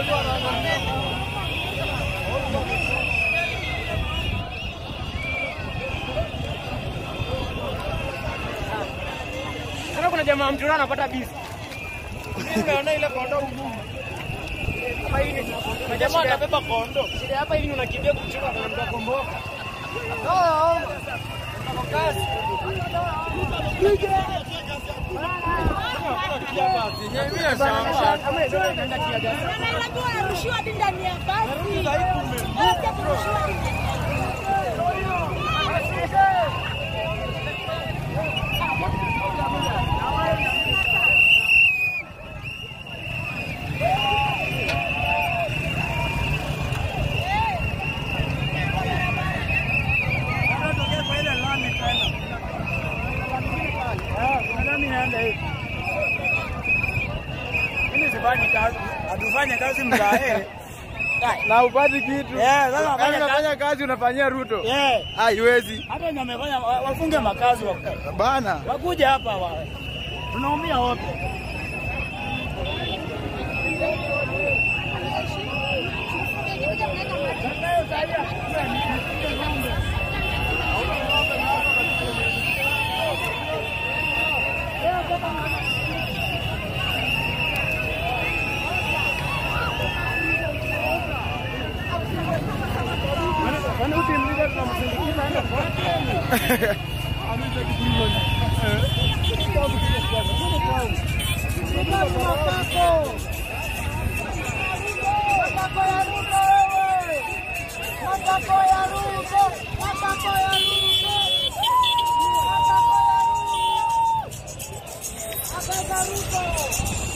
Sasa kuna jamaa mtu anapata bisi. Unaona ile kondo ngumu. Hapa hivi kuna jamaa anabeba kondo. Shida hapa hivi unakimbia kuchukua kuna mtu akomboka. Oh, oh. Kazi. Unajua anarushiwa hadi ndani ya basi. Basi akirushiwa hadi ndani ya Hatufanye kazi mzae. na upati kitu Eh, sasa Yaani wafanye unafanya kazi unafanyia Ruto Eh, haiwezi hata wenye wamefanya wa- wafunge makazi wa- bana. wakuja hapa wa. Tunaumia wote. Matako ya Ruto! Matako ya Ruto! Matako ya Ruto! Matako ya Ruto!